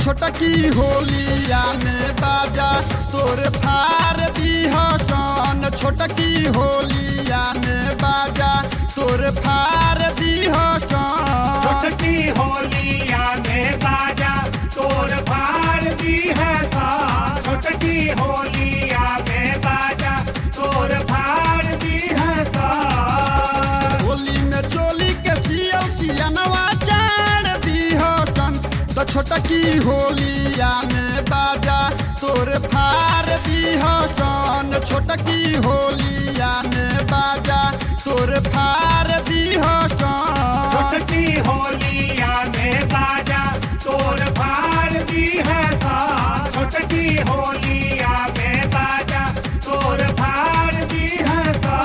छोटकी होलिया में बाजा तोर फार दीह कौन छोटकी होलिया में बाजा तोर फार दीह कौन छोटकी होलिया में बाजा तोर फाड़ दी है सा छोटकी होलिया में बाजा तोर फाड़ दी है सा होली में चोली के सियल सियनवा चार दीह कौन तो छोटकी होलिया में बाजा तोर फार दीह कौन छोटकी होलिया में बाजा तोर फार दीह कौन छोटकी होलिया में बाजा तोर फाड़ दी है सा छोटकी होलिया में बाजा तोर फाड़ दी है सा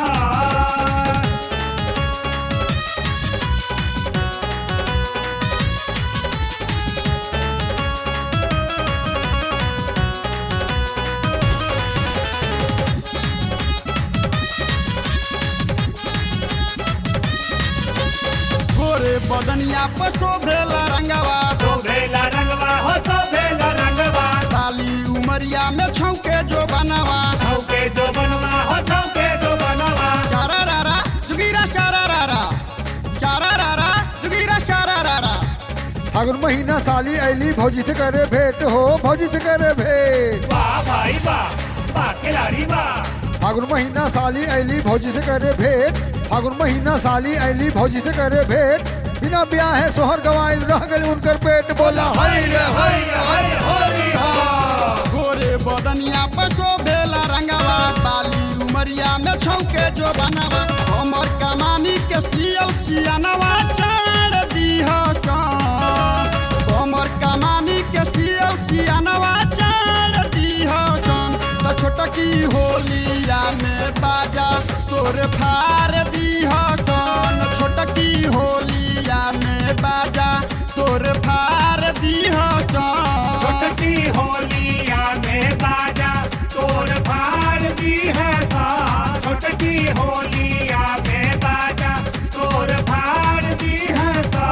गोरे बदनिया पर शोभेला रंगवा शोभेला रंगवा हो शोभेला रंगवा काली उमरिया में छौके जो बनवा छौके जो बनवा हो छौके जो बनवा चारा रारा जुगीरा चारा रारा चारा रारा जुगीरा चारा रारा फागुन महीना साली ऐली भौजी से करे भेंट हो भौजी से करे भेंट वाह भाई वाह वाह खिलाड़ी वाह फागुन महीना साली ऐली भौजी से करे भेंट फागुन महीना साली ऐली भौजी से करे भेंट बिना ब्याह है सोहर गवाइल रह गई उनकर पेट बोला हरी रे हरी रे हरी होली हा गोरे बदनिया पर शोभेला रंगवा काली उमरिया में छौके जो बनवा हमर कमानी के सियल सियनवा चार दीह कौन हमर कमानी के सियल सियनवा चार दीह कौन तो छोटकी होलिया में बाजा तोर फार दीह कौन छोटकी होलिया में बाजा तोर फार दीह कौन छोटकी होलिया में बाजा तोर फाड़ दी है सा छोटकी होलिया में बाजा तोर फाड़ दी है सा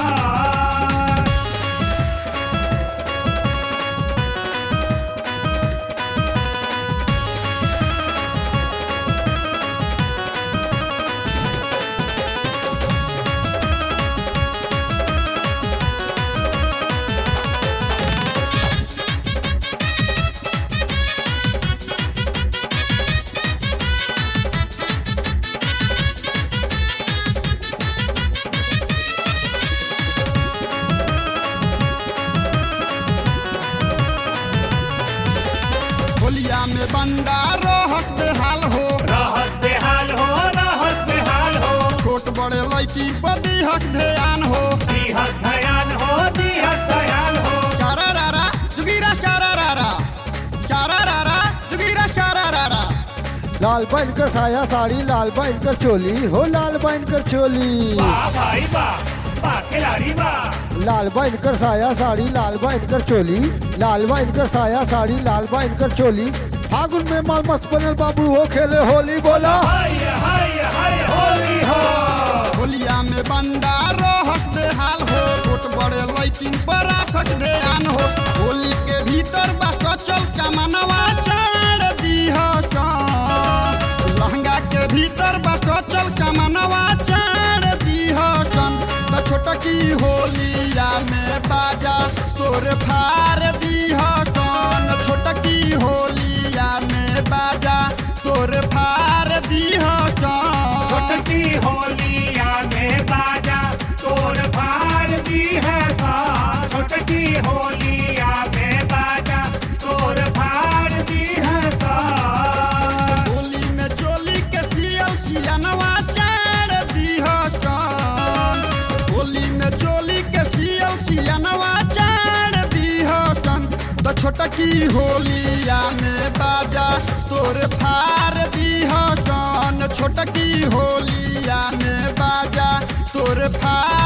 होलिया में बंदा रोहक बेहाल हो रहत बेहाल हो रहत बेहाल हो छोट बड़े लड़की पर दिहक ध्यान हो दीहत धयान हो दीहत धयान हो चारा रारा जुगीरा चारा रारा चारा रारा जुगीरा चारा रारा लाल बन कर साया साड़ी लाल बन कर चोली हो लाल बन कर चोली वाह भाई वाह वाह खिलाड़ी वाह लाल बन कर साया साड़ी लाल बन कर चोली लाल बन कर साया साड़ी लाल बन कर चोली फागुन में माल मस्त बनल बाबू हो खेले होली बोला हाय हाय हाय होली हो होलिया में बंदा रोहक बेहाल हो छोट बड़े लड़की पर राखक ध्यान हो होली के भीतर बा कचल कमनवा चार दीह कौन लहंगा के भीतर बा कचल कमनवा चार दीह कौन तो छोटकी होलिया में बाजा तोर फार दीह कौन छोटकी होलिया में बाजा तोर फार दीह कौन छोटकी होलिया में बाजा तोर फाड़ दी है सा छोटकी होलिया में बाजा तोर फाड़ दी है सा होली में चोली के सियल सियनवा चार दीह कौन होली में चोली के सियल सियनवा चार दीह कौन तो छोटकी होलिया में बाजा तोर फार दीह कौन छोटकी होलिया में बाजा तोर फार